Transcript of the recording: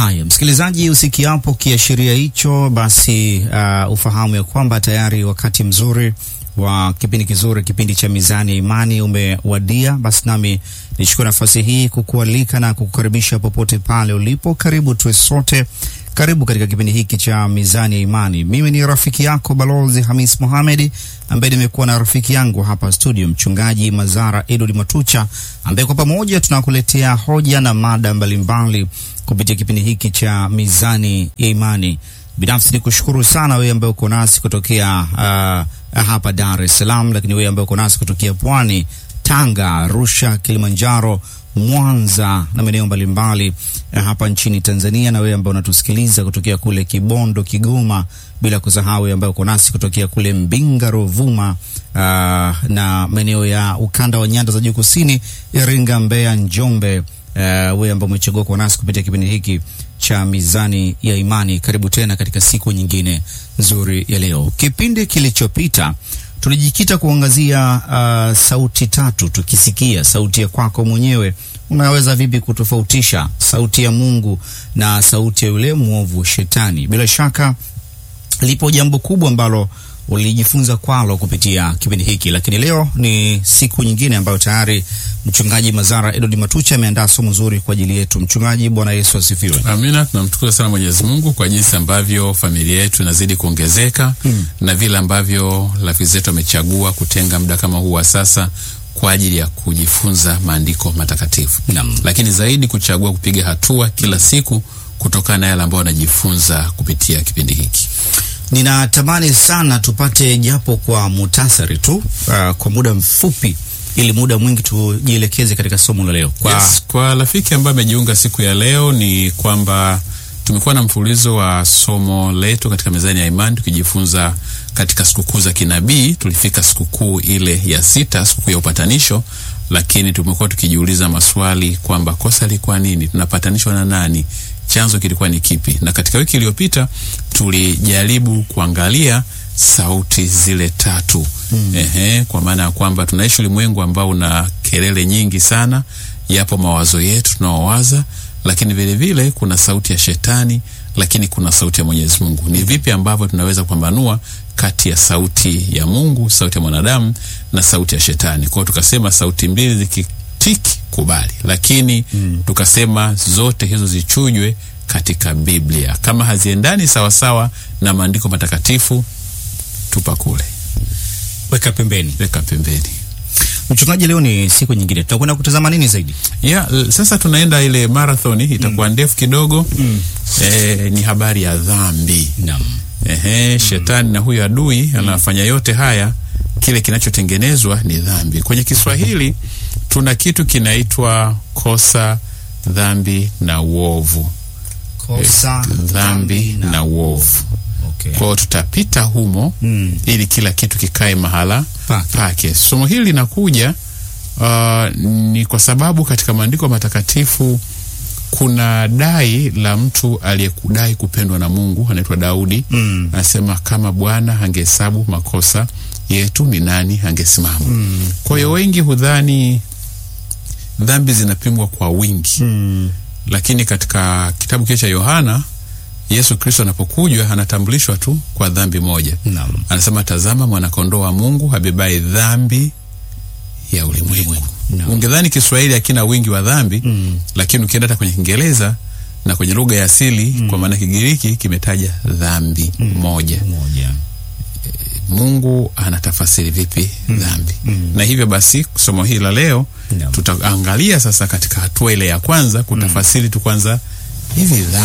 Haya, msikilizaji, usikiapo kiashiria hicho, basi uh, ufahamu ya kwamba tayari wakati mzuri wa kipindi kizuri, kipindi cha Mizani ya Imani umewadia. Basi nami nichukue nafasi hii kukualika na kukukaribisha popote pale ulipo. Karibu tuwe sote, karibu katika kipindi hiki cha Mizani ya Imani. Mimi ni rafiki yako Balozi Hamis Mohamed, ambaye nimekuwa na rafiki yangu hapa studio, Mchungaji Mazara Edward Matucha, ambaye kwa pamoja tunakuletea hoja na mada mbalimbali kupitia kipindi hiki cha Mizani ya Imani. Binafsi ni kushukuru sana wewe ambaye uko nasi kutokea uh, hapa Dar es Salaam, lakini wewe ambaye uko nasi kutokea Pwani, Tanga, Arusha, Kilimanjaro, Mwanza na maeneo mbalimbali uh, hapa nchini Tanzania, na wewe ambaye unatusikiliza kutokea kule Kibondo, Kigoma, bila kusahau wewe ambaye uko nasi kutokea kule Mbinga, Ruvuma uh, na maeneo ya ukanda wa nyanda za juu kusini, Iringa, Mbeya, Njombe uh, wewe ambao umechagua kuwa nasi kupitia kipindi hiki cha Mizani ya Imani, karibu tena katika siku nyingine nzuri ya leo. Kipindi kilichopita tulijikita kuangazia uh, sauti tatu, tukisikia sauti ya kwako mwenyewe, unaweza vipi kutofautisha sauti ya Mungu na sauti ya yule mwovu Shetani? Bila shaka lipo jambo kubwa ambalo ulijifunza kwalo kupitia kipindi hiki, lakini leo ni siku nyingine ambayo tayari mchungaji Mazara Edward Matucha ameandaa somo zuri kwa ajili yetu. Mchungaji, Bwana Yesu asifiwe. Amina. Tunamshukuru sana Mwenyezi Mungu kwa jinsi ambavyo familia yetu inazidi kuongezeka hmm, na vile ambavyo rafiki zetu wamechagua kutenga muda kama huu wa sasa kwa ajili ya kujifunza maandiko matakatifu Naam. lakini zaidi kuchagua kupiga hatua kila siku kutokana na yale ambayo wanajifunza kupitia kipindi hiki. Ninatamani sana tupate japo kwa mutasari tu uh, kwa muda mfupi, ili muda mwingi tujielekeze katika somo la leo kwa Yes, kwa rafiki ambaye amejiunga siku ya leo ni kwamba tumekuwa na mfululizo wa somo letu katika mezani ya imani tukijifunza katika sikukuu za kinabii. Tulifika sikukuu ile ya sita, sikukuu ya upatanisho, lakini tumekuwa tukijiuliza maswali kwamba kosa lilikuwa nini, tunapatanishwa na nani, chanzo kilikuwa ni kipi? Na katika wiki iliyopita tulijaribu kuangalia sauti zile tatu mm. Ehe, kwa maana ya kwamba tunaishi ulimwengu ambao una kelele nyingi sana, yapo mawazo yetu tunaowaza, lakini vile vile kuna sauti ya shetani, lakini kuna sauti ya Mwenyezi Mungu. Ni vipi ambavyo tunaweza kupambanua kati ya sauti ya Mungu, sauti ya mwanadamu na sauti ya shetani? Kwa hiyo tukasema sauti mbili zikitiki kubali, lakini mm. tukasema zote hizo zichujwe katika Biblia. Kama haziendani sawasawa na maandiko matakatifu, tupa kule, weka pembeni. weka pembeni. Mchungaji, leo ni siku nyingine, tutakwenda kutazama nini zaidi? Yeah, l- sasa tunaenda ile marathoni itakuwa ndefu kidogo mm. Eh, ni habari ya dhambi. Naam. Ehe, shetani na huyo adui anafanya yote haya, kile kinachotengenezwa ni dhambi. Kwenye Kiswahili tuna kitu kinaitwa kosa, dhambi na uovu. Kosa, Dhambi na uovu. Okay. Kwa hiyo tutapita humo Mm. ili kila kitu kikae mahala Pake. pake. Somo hili linakuja uh, ni kwa sababu katika maandiko matakatifu kuna dai la mtu aliyekudai kupendwa na Mungu anaitwa Daudi. Mm. Anasema kama Bwana angehesabu makosa yetu ni nani angesimama? Mm. Kwa hiyo wengi hudhani dhambi zinapimwa kwa wingi Mm. lakini katika kitabu kile cha Yohana Yesu Kristo anapokujwa anatambulishwa tu kwa dhambi moja. Naam. Anasema, tazama mwanakondoo wa Mungu abebaye dhambi ya ulimwengu. Naam. Ungedhani Kiswahili hakina wingi wa dhambi Mm. lakini ukienda hata kwenye Kiingereza na kwenye lugha ya asili kwa maana Kigiriki kimetaja dhambi moja. Moja. Mungu anatafasiri vipi dhambi? Na hivyo basi somo hili la leo Naam. tutaangalia sasa katika hatua ile ya kwanza kutafasiri tu kwanza hivi dhambi